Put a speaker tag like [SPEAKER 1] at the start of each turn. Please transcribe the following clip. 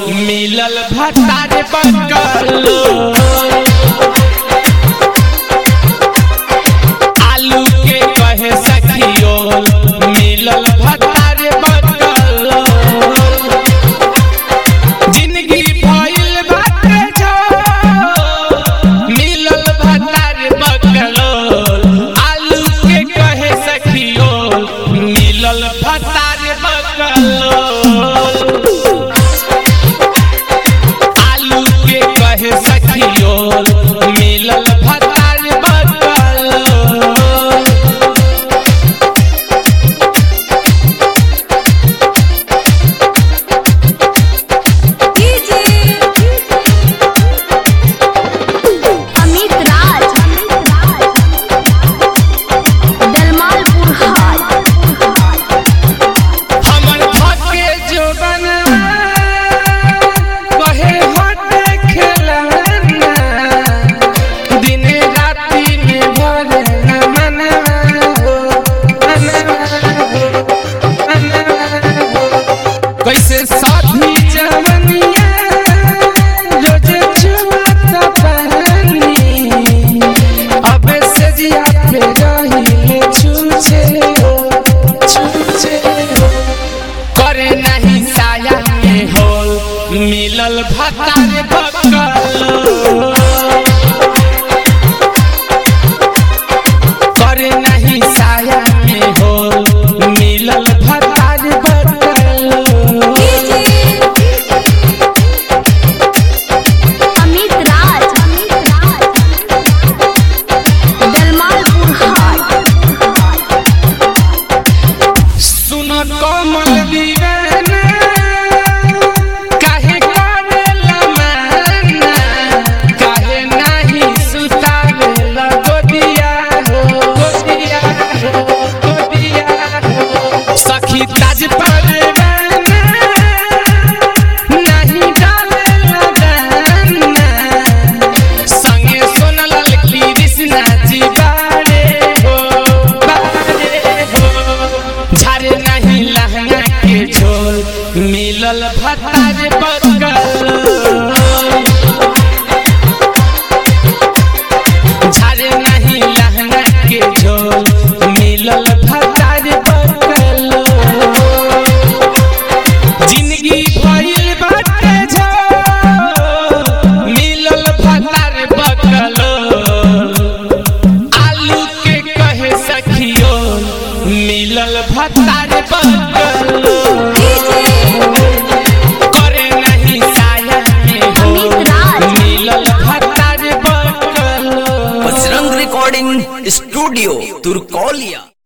[SPEAKER 1] मिलल भतार बकलो आलू के कहे सखियो मिलल भतार बकलो जिंदगी भइल बाटे जो मिलल भतार बकलो आलू के कहे सखियो मिलल भतार बकलो आलू के कहे सखियो मिलल भतार बकलो
[SPEAKER 2] अमित राज दलमालपुर हाट
[SPEAKER 1] हमर धके जोबन कहे होटे खेलना दिन राति में भरे न मनवा हो मनवा हो मनवा हो कैसे साथी जवनिया रोज छुआता पानी अबे से जिया पे रही छूछे हो छूछे हो करे नहीं साया में हो मिलल भतार बकलो करे नहीं साया में हो मिलल भतार बकलो
[SPEAKER 2] अमित राज दलमालपुर हाट
[SPEAKER 1] सुन कमल दीवाना काहे करेला माना काहे नाही सुतावेला गोदिया हो गोदिया हो गोदिया हो सखी ताज परवाना नाही डालेला दाना संगे सोनल लकी कृष्णा जी बारे हो बारे हो झारे नहीं लहंगा के झोल मिलल भतार बकल झारे नहीं लहंगा के झोल मिलल भतार बकल जिंदगी भइल बाटे झो मिलल भतार बकलो आलू के कहे सखियो मिलल भतार बकलो करे नहीं साया में हो
[SPEAKER 2] अमित राज।
[SPEAKER 1] मिलल भतार बकलो
[SPEAKER 3] बजरंग रिकॉर्डिंग स्टूडियो तुरकोलिया